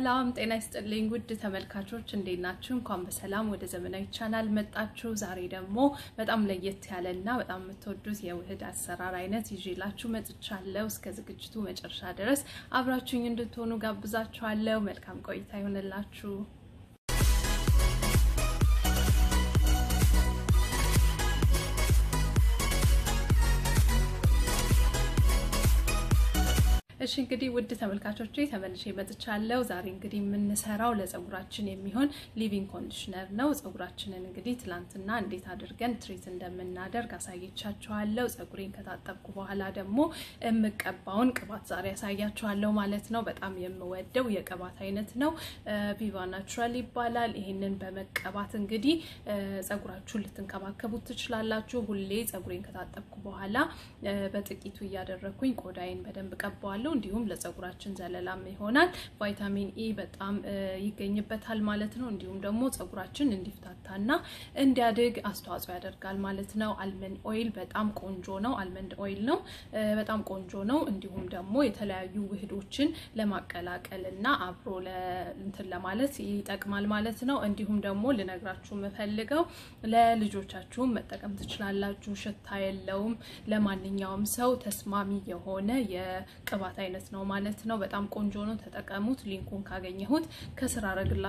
ሰላም ጤና ይስጥልኝ ውድ ተመልካቾች እንዴት ናችሁ? እንኳን በሰላም ወደ ዘመናዊ ቻናል መጣችሁ። ዛሬ ደግሞ በጣም ለየት ያለና በጣም የምትወዱት የውህድ አሰራር አይነት ይዤላችሁ መጥቻለሁ። እስከ ዝግጅቱ መጨረሻ ድረስ አብራችሁኝ እንድትሆኑ ጋብዛችኋለሁ። መልካም ቆይታ ይሆንላችሁ። እሺ እንግዲህ ውድ ተመልካቾቼ ተመልሼ መጥቻለሁ። ዛሬ እንግዲህ የምንሰራው ለፀጉራችን የሚሆን ሊቪንግ ኮንዲሽነር ነው። ፀጉራችንን እንግዲህ ትላንትና እንዴት አድርገን ትሪት እንደምናደርግ አሳየቻችኋለሁ። ፀጉሬን ከታጠብኩ በኋላ ደግሞ የምቀባውን ቅባት ዛሬ ያሳያችኋለሁ ማለት ነው። በጣም የምወደው የቅባት አይነት ነው። ቪቫ ናቹራል ይባላል። ይህንን በመቀባት እንግዲህ ፀጉራችሁን ልትንከባከቡት ትችላላችሁ። ሁሌ ፀጉሬን ከታጠብኩ በኋላ በጥቂቱ እያደረግኩኝ ቆዳዬን በደንብ ቀባዋለሁ። እንዲሁም ለፀጉራችን ዘለላም ይሆናል። ቫይታሚን ኢ በጣም ይገኝበታል ማለት ነው። እንዲሁም ደግሞ ፀጉራችን እንዲፍታታና እንዲያድግ አስተዋጽኦ ያደርጋል ማለት ነው። አልመንድ ኦይል በጣም ቆንጆ ነው። አልመንድ ኦይል ነው፣ በጣም ቆንጆ ነው። እንዲሁም ደግሞ የተለያዩ ውህዶችን ለማቀላቀል እና አብሮ እንትን ለማለት ይጠቅማል ማለት ነው። እንዲሁም ደግሞ ልነግራችሁ የምፈልገው ለልጆቻችሁም መጠቀም ትችላላችሁ። ሽታ የለውም። ለማንኛውም ሰው ተስማሚ የሆነ የቅባት አይነት ነው ማለት ነው። በጣም ቆንጆ ነው። ተጠቀሙት። ሊንኩን ካገኘሁት ከስር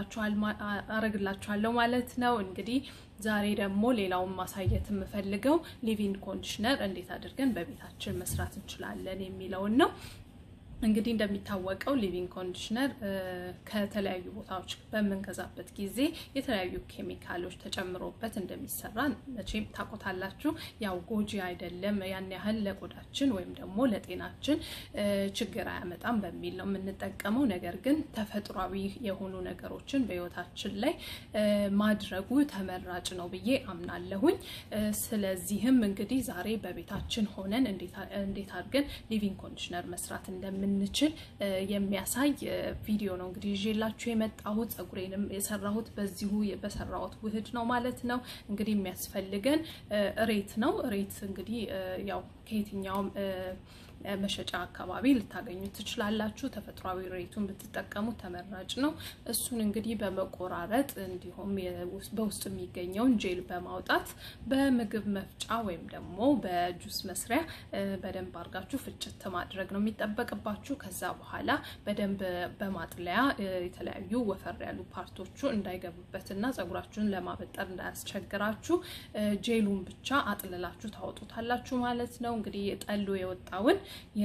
አረግላችኋለሁ ማለት ነው። እንግዲህ ዛሬ ደግሞ ሌላውን ማሳየት የምፈልገው ሊቪንግ ኮንዲሽነር እንዴት አድርገን በቤታችን መስራት እንችላለን የሚለውን ነው። እንግዲህ እንደሚታወቀው ሊቪንግ ኮንዲሽነር ከተለያዩ ቦታዎች በምንገዛበት ጊዜ የተለያዩ ኬሚካሎች ተጨምሮበት እንደሚሰራ መቼም ታውቁታላችሁ። ያው ጎጂ አይደለም፣ ያን ያህል ለቆዳችን ወይም ደግሞ ለጤናችን ችግር አያመጣም በሚል ነው የምንጠቀመው። ነገር ግን ተፈጥሯዊ የሆኑ ነገሮችን በሕይወታችን ላይ ማድረጉ ተመራጭ ነው ብዬ አምናለሁኝ። ስለዚህም እንግዲህ ዛሬ በቤታችን ሆነን እንዴት አድርገን ሊቪንግ ኮንዲሽነር መስራት እንደምን እንችል የሚያሳይ ቪዲዮ ነው እንግዲህ ይዤላችሁ የመጣሁት። ፀጉሬንም የሰራሁት በዚሁ በሰራሁት ውህድ ነው ማለት ነው። እንግዲህ የሚያስፈልገን እሬት ነው። እሬት እንግዲህ ያው ከየትኛውም መሸጫ አካባቢ ልታገኙ ትችላላችሁ። ተፈጥሯዊ ሬቱን ብትጠቀሙ ተመራጭ ነው። እሱን እንግዲህ በመቆራረጥ እንዲሁም በውስጡ የሚገኘውን ጄል በማውጣት በምግብ መፍጫ ወይም ደግሞ በጁስ መስሪያ በደንብ አድርጋችሁ ፍጭት ማድረግ ነው የሚጠበቅባችሁ። ከዛ በኋላ በደንብ በማጥለያ የተለያዩ ወፈር ያሉ ፓርቶቹ እንዳይገቡበትና ፀጉራችሁን ለማበጠር እንዳያስቸግራችሁ ጄሉን ብቻ አጥልላችሁ ታወጡታላችሁ ማለት ነው። እንግዲህ ጠሎ የወጣውን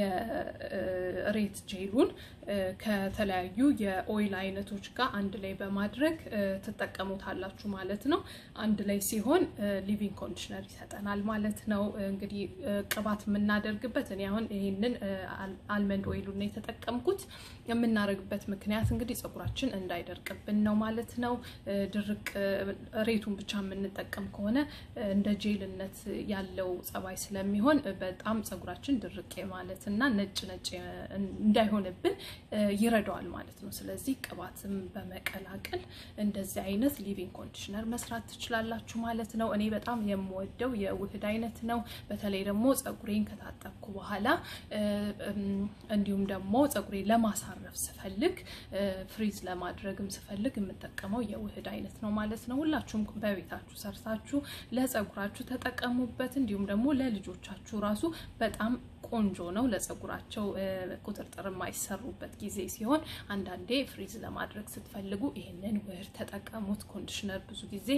የሬት ጄሉን ከተለያዩ የኦይል አይነቶች ጋር አንድ ላይ በማድረግ ትጠቀሙታላችሁ ማለት ነው። አንድ ላይ ሲሆን ሊቪንግ ኮንዲሽነር ይሰጠናል ማለት ነው። እንግዲህ ቅባት የምናደርግበት እኔ አሁን ይህንን አልመንድ ኦይሉን ነው የተጠቀምኩት። የምናደርግበት ምክንያት እንግዲህ ፀጉራችን እንዳይደርቅብን ነው ማለት ነው። ድርቅ ሬቱን ብቻ የምንጠቀም ከሆነ እንደ ጄልነት ያለው ጸባይ ስለሚሆን በጣም ፀጉራችን ድርቅ ማለት እና ነጭ ነጭ እንዳይሆንብን ይረዳዋል ማለት ነው። ስለዚህ ቅባትም በመቀላቀል እንደዚህ አይነት ሊቪንግ ኮንዲሽነር መስራት ትችላላችሁ ማለት ነው። እኔ በጣም የምወደው የውህድ አይነት ነው። በተለይ ደግሞ ፀጉሬን ከታጠብኩ በኋላ እንዲሁም ደግሞ ፀጉሬን ለማሳረፍ ስፈልግ ፍሪዝ ለማድረግም ስፈልግ የምጠቀመው የውህድ አይነት ነው ማለት ነው። ሁላችሁም በቤታችሁ ሰርታችሁ ለፀጉራችሁ ተጠቀሙበት። እንዲሁም ደግሞ ለልጆቻችሁ ራሱ በጣም ቆንጆ ነው። ለፀጉራቸው ቁጥጥር የማይሰሩበት ጊዜ ሲሆን አንዳንዴ ፍሪዝ ለማድረግ ስትፈልጉ ይህንን ውህድ ተጠቀሙት። ኮንዲሽነር ብዙ ጊዜ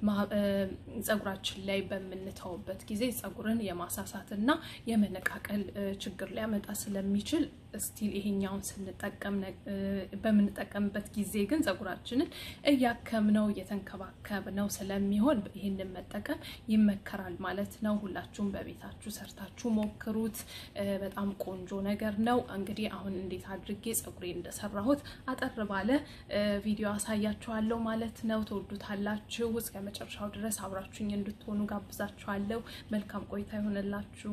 ፀጉራችን ላይ በምንተውበት ጊዜ ፀጉርን የማሳሳት እና የመነቃቀል ችግር ሊያመጣ ስለሚችል ስቲል ይሄኛውን ስንጠቀም በምንጠቀምበት ጊዜ ግን ፀጉራችንን እያከምነው እየተንከባከብነው ስለሚሆን ይህንን መጠቀም ይመከራል ማለት ነው። ሁላችሁም በቤታችሁ ሰርታችሁ ሞክሩት። በጣም ቆንጆ ነገር ነው። እንግዲህ አሁን እንዴት አድርጌ ፀጉሬ እንደሰራሁት አጠር ባለ ቪዲዮ አሳያችኋለሁ ማለት ነው። ትወዱታላችሁ። እስከ መጨረሻው ድረስ አብራችሁኝ እንድትሆኑ ጋብዛችኋለሁ። መልካም ቆይታ ይሆንላችሁ።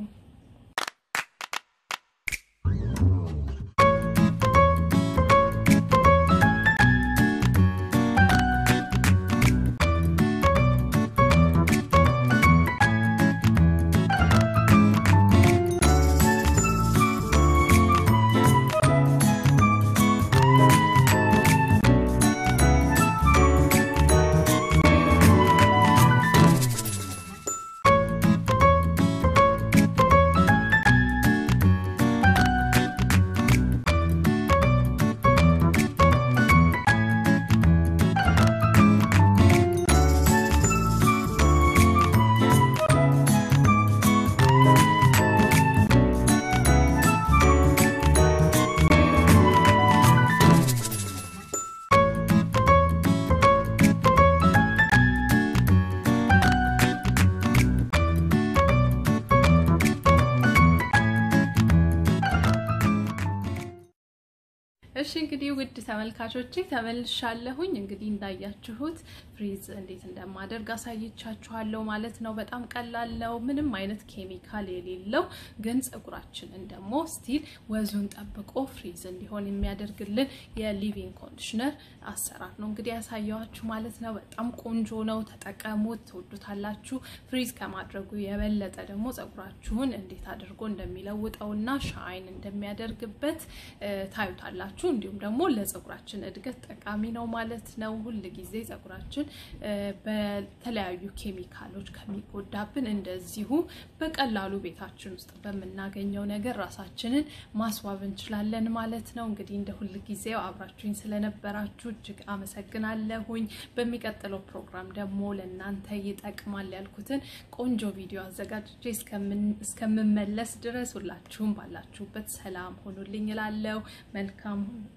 እሺ እንግዲህ ውድ ተመልካቾቼ ተመልሻለሁኝ። እንግዲህ እንዳያችሁት ፍሪዝ እንዴት እንደማደርግ አሳይቻችኋለሁ ማለት ነው። በጣም ቀላል ነው፣ ምንም አይነት ኬሚካል የሌለው ግን ፀጉራችንን ደግሞ ስቲል ወዙን ጠብቆ ፍሪዝ እንዲሆን የሚያደርግልን የሊቪንግ ኮንዲሽነር አሰራር ነው እንግዲህ ያሳየኋችሁ ማለት ነው። በጣም ቆንጆ ነው፣ ተጠቀሙት፣ ትወዱታላችሁ። ፍሪዝ ከማድረጉ የበለጠ ደግሞ ፀጉራችሁን እንዴት አድርጎ እንደሚለውጠውና ሻይን እንደሚያደርግበት ታዩታላችሁ። እንዲሁም ደግሞ ለፀጉራችን እድገት ጠቃሚ ነው ማለት ነው። ሁል ጊዜ ፀጉራችን በተለያዩ ኬሚካሎች ከሚጎዳብን እንደዚሁ በቀላሉ ቤታችን ውስጥ በምናገኘው ነገር ራሳችንን ማስዋብ እንችላለን ማለት ነው። እንግዲህ እንደ ሁል ጊዜው አብራችሁኝ ስለነበራችሁ እጅግ አመሰግናለሁኝ። በሚቀጥለው ፕሮግራም ደግሞ ለእናንተ ይጠቅማል ያልኩትን ቆንጆ ቪዲዮ አዘጋጅቼ እስከምመለስ ድረስ ሁላችሁም ባላችሁበት ሰላም ሆኑልኝ እላለሁ። መልካም